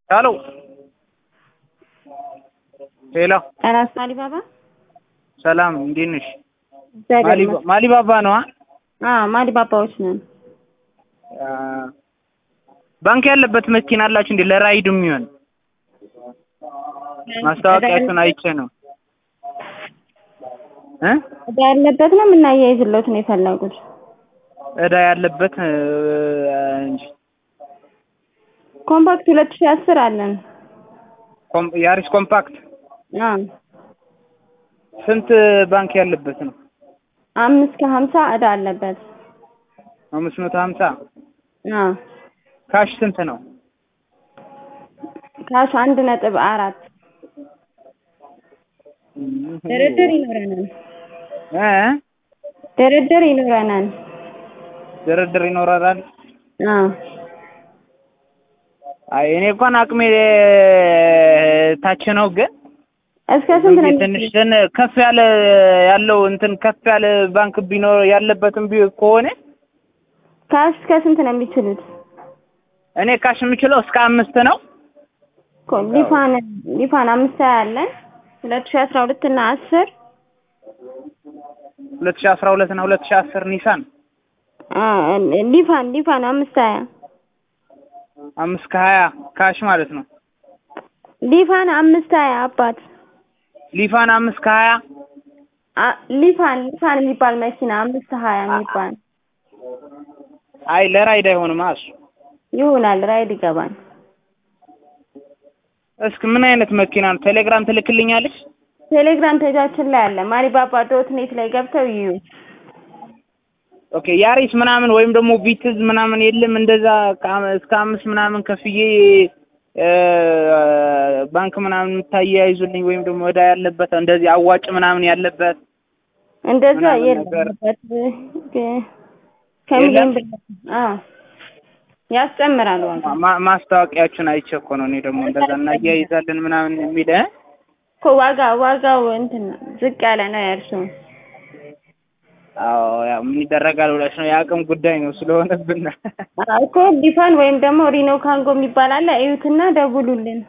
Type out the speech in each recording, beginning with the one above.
ሄሎ ሄሎ ራስ ማሊባባ ሰላም እንዴት ነሽ? እግዚአብሔር ማሊ- ይመስገን። ማሊባባ ነው አ? አዎ ማሊባባዎች ነን። አ፣ ባንክ ያለበት መኪና አላችሁ እንዴ? ለራይድ የሚሆን ማስታወቂያችሁን አይቼ ነው እ እዳ ያለበት ነው የምናያይዝለት ነው የፈለጉት። እዳ ያለበት እ፣ እንጂ ኮምፓክት ሁለት ሺህ አስር አለን። ኮም- ያሪስ ኮምፓክት አዎ ስንት ባንክ ያለበት ነው? አምስት ከሀምሳ እዳ አለበት። አምስት መቶ ሀምሳ አዎ ካሽ ስንት ነው? ካሽ አንድ ነጥብ አራት ድርድር ይኖረናል። እ ድርድር ይኖረናል። ድርድር ይኖራል። አዎ አይ እኔ እንኳን አቅሜ ታች ነው ግን እስከ ስንት ነው ትንሽ ትን ከፍ ያለ ያለው እንትን ከፍ ያለ ባንክ ቢኖር ያለበትም ቢ ከሆነ ካሽ እስከ ስንት ነው የሚችሉት? እኔ ካሽ የምችለው እስከ አምስት ነው። ኮ- ሊፋን ሊፋን አምስት ሀያ አለን ሁለት ሺህ አስራ ሁለት እና አስር ሁለት ሺህ አስራ ሁለት እና ሁለት ሺህ አስር ኒሳን አ- ሊፋን ሊፋን አምስት ሀያ አምስት ከሀያ ካሽ ማለት ነው። ሊፋን አምስት ሀያ አባት ሊፋን አምስት ከሀያ አ- ሊፋን ሊፋን የሚባል መኪና አምስት ሀያ የሚባል አይ ለራይድ አይሆንም እሱ። ይሆናል ራይድ ይገባል። እስኪ ምን አይነት መኪና ነው? ቴሌግራም ትልክልኛለች? ቴሌግራም ፔጃችን ላይ አለ ማሪባባ ዶት ኔት ላይ ገብተው ይዩ። ኦኬ ያሪስ ምናምን ወይም ደግሞ ቪትዝ ምናምን የለም እንደዛ ከአም- እስከ አምስት ምናምን ከፍዬ እ፣ ባንክ ምናምን የምታያይዙልኝ ወይም ደግሞ እዳ ያለበት እንደዚህ አዋጭ ምናምን ያለበት እንደዛ ምናምን ነገር የለበት ከሚሊዮን ብር አዎ ያስጨምራል ዋጋ ማ- ማስታወቂያችሁን አይቼ እኮ ነው እኔ ደግሞ እንደዛ እናያይዛለን ምናምን የሚል እ? እኮ ዋጋ ዋጋው እንትን ነው ዝቅ ያለ ነው ያልሱ አዎ ያው ምን ይደረጋል ብለሽ ነው የአቅም ጉዳይ ነው ስለሆነብን እኮ ዲፋን ወይም ደግሞ ሪኖ ካንጎ የሚባል አለ እዩትና ደውሉልን።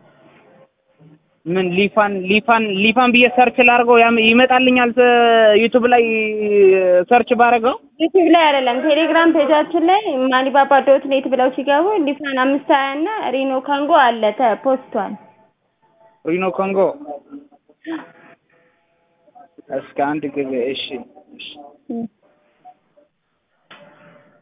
ምን ሊፋን ሊፋን ሊፋን ብዬ ሰርች ላድርገው ያም ይመጣልኛል ዩቱብ ላይ ሰርች ባደርገው ዩቲዩብ ላይ አይደለም ቴሌግራም ፔጃችን ላይ ማሊባባ ዶት ኔት ብለው ሲገቡ ሊፋን አምስት ሀያ እና ሪኖ ካንጎ አለ ተፖስቷል። ሪኖ ኮንጎ እስከ አንድ ጊዜ እሺ እሺ እ